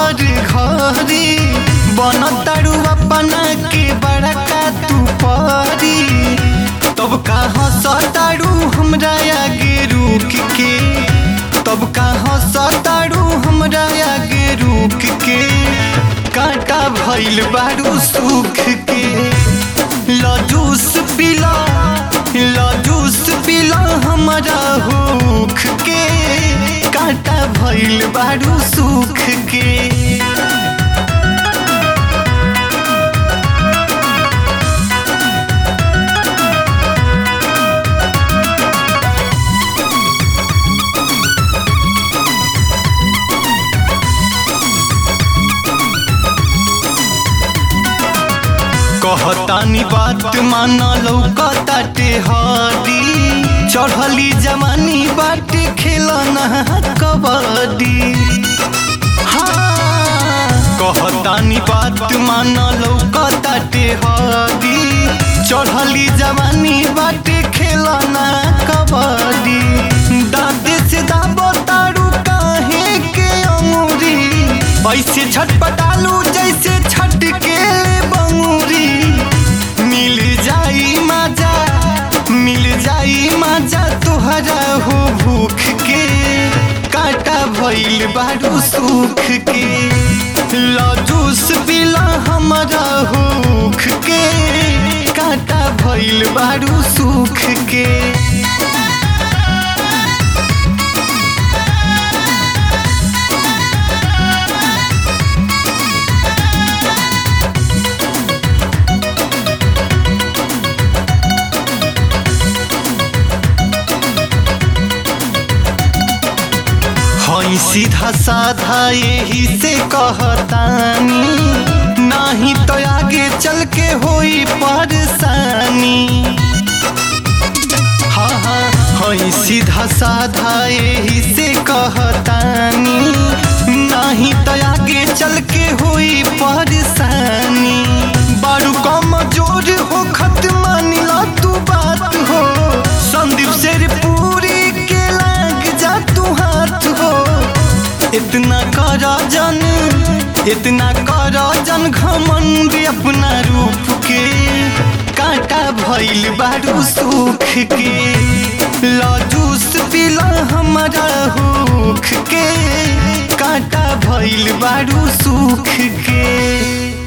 हर घरी बन तारू अपना के बड़का तू परी तब कहाँ सतारू हमरा आगे रुक के तब कहाँ सतारू हमरा आगे रुक के कांटा भइल बारू सुख के लजूस पिला लजूस पिला हमरा हुख के कांटा भइल बारू सुख के कहतानी बात माना लौकताटे हरी चढ़ली जवानी बाटे खेलना कबड्डी हाँ कहतानी बात माना लौकताटे हरी चढ़ली जवानी बाटे खेलना कबड्डी दादे से दाबो तारू काहे के अंगूरी ऐसे छटपटालू जैसे छटके बंगूरी मिल जाई मजा मिल जाई मजा तोहरा हो भूख के काटा भइल बारू सुख के लजूस पिला हमरा होख के काटा भइल बारू सुख के हई सीधा साधा यही से कहतानी नाही तो आगे चल के होई परेशानी हाँ हाँ हई सीधा साधा यही से कहतानी नाही तो आगे चल के होई परेशानी बारू कम जोर हो खत मानिला तू बात हो संदीप शेर पूरी के लाग जा तू हाथ हो इतना कर जन इतना कर जन घमंड अपना रूप के कांटा भइल बारू सुख के लजूस पिला हमारा होख के कांटा भइल बारू सुख के